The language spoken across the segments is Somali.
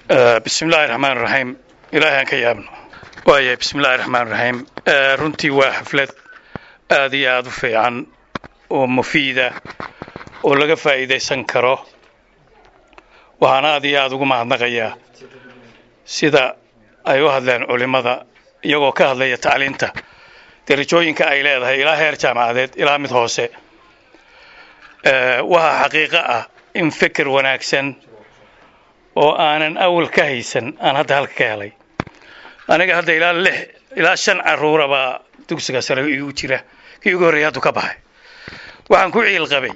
bismi illaahi raxmaan raxiim ilaahay aan ka yaabno waaya bismi illaahi raxmaan raxiim runtii waa xaflad aad iyo aada u fiican oo mufiida oo laga faa'iidaysan karo waxaan aad iyo aada ugu mahadnaqayaa sida ay u hadleen culimmada iyagoo ka hadlaya tacliinta darajooyinka ay leedahay ilaa heer jaamacadeed ilaa mid hoose waxaa xaqiiqo ah in fikir wanaagsan oo aanan awal ka haysan aan hadda halka ka helay aniga hadda ilaa lix ilaa shan carruura baa dugsiga sare igu jira kii ugu horreeyay hadduu ka baxay waxaan ku ciil qabay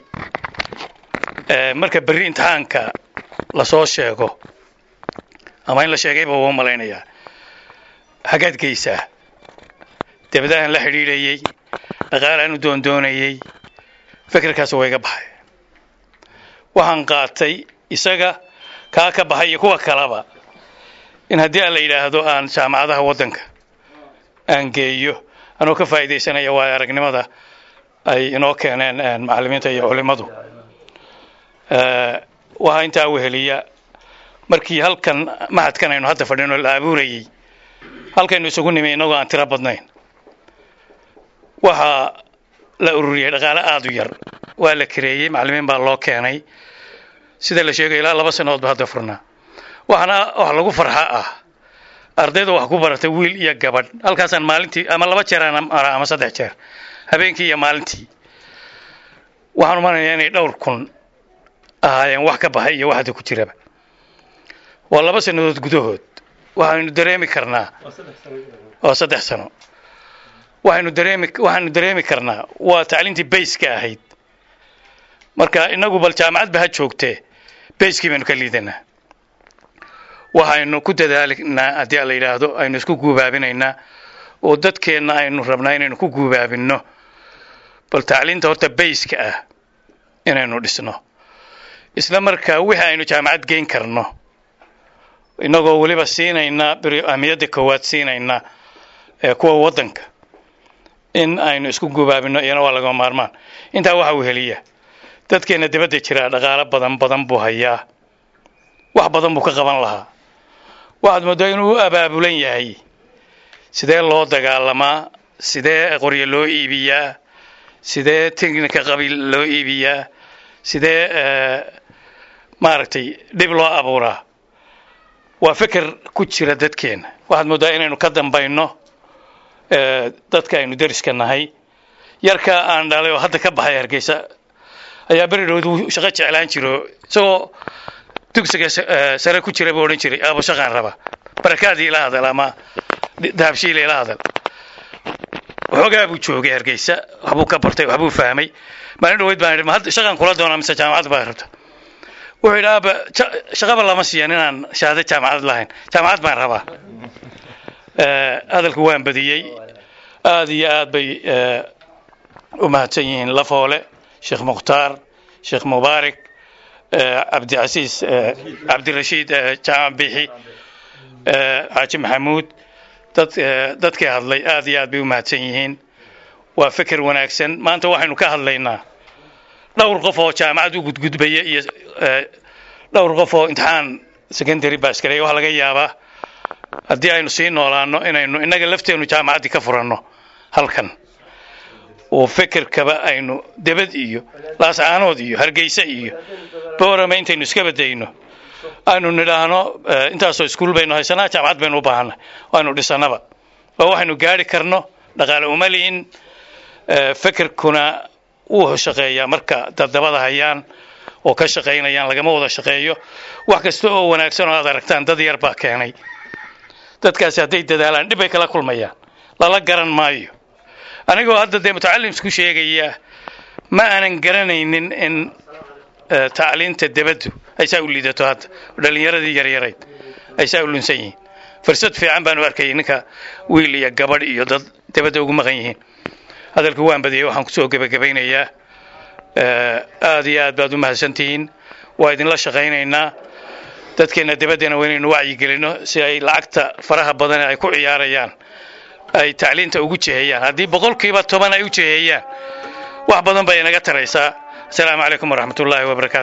marka berri imtixaanka lasoo sheego ama in la sheegayba waa malaynayaa xaggaad geysaa debadahan la xidhiidhayey dhaqaalaan u doondoonayey fikirkaas waa iga baxay waxaan qaatay isaga kaa ka baxay iyo kuwa kaleba in haddii aan la yidhaahdo aan jaamacadaha waddanka aan geeyo anoo ka faa'iidaysanaya waayo aragnimada ay inoo keeneen macallimiinta iyo culimmadu waxaa intaa weheliya markii halkan mahadkan aynu hadda fadhino la abuurayey halkaynu isugu nimi innagoo aan tiro badnayn waxaa la ururiyey dhaqaale aada u yar waa la kareeyey macallimiin baa loo keenay sida la sheegay ilaa laba sannadood ba hadda furnaa waxaana wax lagu farxa ah ardayda wax ku baratay wiil iyo gabadh halkaasaan maalintii ama laba jeeraan mara ama saddex jeer habeenkii iyo maalintii waxaan umanayaa inay dhowr kun ahaayeen wax ka baxay iyo wax hadda ku jiraba waa laba sannadood gudahood waxaynu dareemi karnaa waa saddex sano waxaynu dareemi waxaanu dareemi karnaa waa tacliintii bayska ahayd marka inagu bal jaamacad ba ha joogtee bayskii baynu ka liidanaa waxaynu ku dadaalaynaa haddii a la yidhaahdo aynu isku guubaabinaynaa oo dadkeenna aynu rabnaa inaynu ku guubaabinno bal tacliinta horta bayska ah inaynu dhisno isla markaa wixii aynu jaamacad geyn karno innagoo weliba siinayna ahmiyadda koowaad siinayna ee kuwa waddanka in aynu isku gubaabino iyana waa laga maarmaan intaa waxa uu heliya dadkeenna dibadda jiraa dhaqaalo badan badan buu hayaa wax badan buu ka qaban lahaa waxaad mooddaa inuu u abaabulan yahay sidee loo dagaalamaa sidee qoryo loo iibiyaa sidee teknika qabiil loo iibiyaa sidee maaragtay dhib loo abuuraa waa fikir ku jira dadkeenna waxaad mooddaa inaynu ka dambayno dadka aynu deriska nahay yarka aan dhalay oo hadda ka baxay hargeysa ayaa beridhood wuu shaqo jeclaan jiro isagoo dugsiga sare ku jira buu odhan jiray aabo shaqaan raba barakaadii ila hadal ama dahabshiila ila hadal waxoogaa buu joogay hargeysa waxbuu ka bartay waxbuu fahmay maalin dhaweyd baan idhi ma hadda shaqaan kula doonaa mise jaamacad baa rabta wuxuu yidhi aaba shaqaba lama siiyan inaan shahaado jaamacad lahayn jaamacad baan rabaa hadalku waan badiyey aada iyo aad bay u mahadsan yihiin lafoole sheekh mukhtaar sheekh mubaarak cabdicasiis cabdirashiid jaamac bixi xaaji maxamuud dad dadkii hadlay aad iyo aad bay u mahadsan yihiin waa fikir wanaagsan maanta waxaynu ka hadlaynaa dhowr qof oo jaamacad u gudgudbaya iyo dhowr qof oo imtixaan secondary baasgareeya waxaa laga yaabaa haddii aynu sii noolaano inaynu innaga lafteennu jaamacaddii ka furanno halkan oo fikirkaba aynu debad iyo laascaanood iyo hargeysa iyo boorama intaynu iska badayno aynu nidhaahno intaasoo iskuul baynu haysanaa jaamacad baynu u baahanay aynu dhisanaba waa waxaynu gaari karno dhaqaale uma li'in fikirkuna wuu shaqeeyaa marka dadabada hayaan oo ka shaqaynayaan lagama wada shaqeeyo wax kasta oo wanaagsan oo aad aragtaan dad yar baa keenay dadkaasi hadday dadaalaan dhib bay kala kulmayaan lala garan maayo anigoo hadda dee mutacalimsku sheegaya ma aanan garanaynin in tacliinta debaddu ay saa u liidato hadda dhallinyaradii yaryarayd ay saa u lunsan yihiin fursad fiican baan u arkayay ninka wiil iyo gabadh iyo dad debadda ugu maqan yihiin hadalku waan badiyey waxaan kusoo gebagabaynayaa aad iyo aad baad u mahadsantihiin waa idinla shaqaynaynaa dadkeenna debaddana waa inaynu wacyigelinno si ay lacagta faraha badan ay ku ciyaarayaan ay tacliinta ugu jeheeyaan haddii boqolkiiba toban ay u jeheeyaan wax badan bay inaga taraysaa asalaamu calaykum waraxmatullaahi wabarakatu